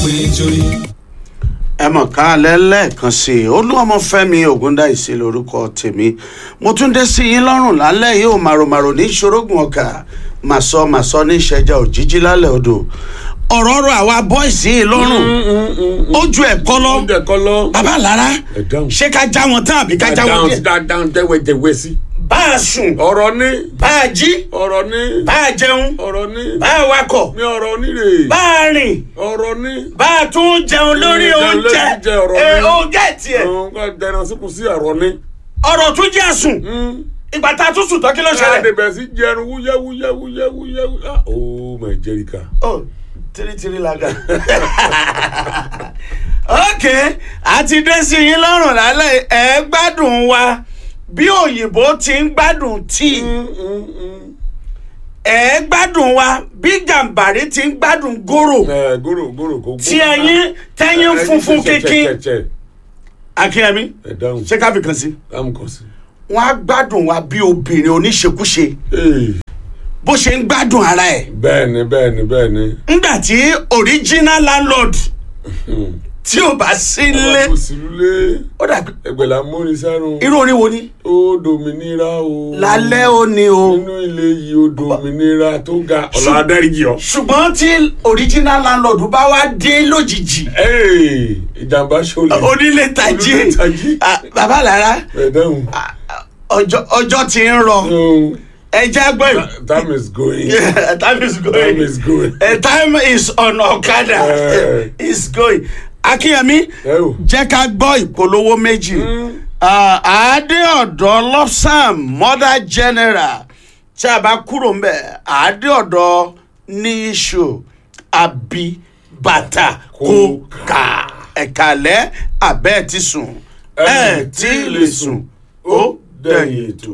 péjọrí. ẹ mọ̀ ká lẹ́lẹ́ẹ̀kan sí i olúọmọfẹ́mi ògúndáìsí lórúkọ tèmi mo tún dé sí yín lọ́rùn lálẹ́ yìí ò màròmàrò ní ṣorógùn ọkà màsọ màsọ ní ìṣẹ́jà òjijì lálẹ́ odò ọ̀rọ̀ ọ̀rọ̀ àwa bọ́ìsì yìí lọ́rùn ó ju ẹ̀kọ́ lọ oúnjẹ kọ́ lọ. bàbá lára Ẹ dáhùn. ṣé ká já wọn tán àbí ká já wọn dáhùn díẹ̀ dáhùn tẹ́wẹ̀tẹ̀wẹ̀ sí. bá a sùn ọ̀rọ̀ ní bá a jí ọ̀rọ̀ ní bá a jẹun ọ̀rọ̀ ní bá a wakọ̀ mi ọ̀rọ̀ níre bá a rìn ọ̀rọ̀ ní. bá a tún jẹun lórí Jẹun lórí oúnjẹ oúnjẹ, ọ̀rọ̀ ẹ ni. oúnjẹ tiẹ̀ ọ̀hún ká dẹran síkù sí ọ̀rọ̀ ní. ọ̀rọ̀ tún jẹ́ àsùn ìgbà tá a tún sùn tán kí ló ṣẹlẹ̀. àdèbẹ̀ sí jẹun wúyẹ́ wúyẹ́ wúyẹ́ wúyẹ́ wúyẹ́. oh my jerica. oh tiritiri laga ok àti dé sí yín lọ́rùn lálẹ́ ẹ̀ gbádùn wa bí òyìnbó ti ń gbádùn tíì ẹ̀ gbádùn wa bí gàǹbàrí ti ń gbádùn gòrò ẹ gòrò gòrò kò. tí ẹyin tẹyin funfun kínkín akínyẹmí ẹ dáhùn ṣé ká fi kàn sí. dáhùn kàn sí. wọn á gbádùn wa bí obìnrin oníṣekúṣe Ee, bó ṣe ń gbádùn ara ẹ̀ bẹ́ẹ̀ni bẹ́ẹ̀ni bẹ́ẹ̀ni. ńgbà tí original landlord tí ò bá sí nílé ọba kò sí lulẹ̀ ó dàbí ẹgbẹ̀lá mórí sárùn. irú orin wo ni. ó dominira o. lálẹ́ ó ní o nínú ilé yìí ó dominira tó ga ọ̀la adáríjì ọ. ṣùgbọ́n tí original landlord bá wá dé lójijì Ee, ìjàmbá ṣọlẹ̀. onílé tají Onílé tají. Ah, bàbá lára ẹ dáhùn. ah, ọjọ́ ọjọ́ ti ń rọ No, ẹjẹ́ gbọ́ ìwé. time is going. time is going. time is going. A time is on Okada. Eh. It's going. Akínyẹmí ẹ o. jẹ́ ká gbọ́ ìpolówó méjì. Ah, Adéọ̀dọ́ Lọ́sàm Mother General tí a bá kúrò ń bẹ̀ Adéọ̀dọ́ ní iṣu àbí bàtà kókà ẹ̀kálẹ́ abẹ́ ti sùn ẹ̀ tí ì lè sùn ó dẹ̀yìn ètò.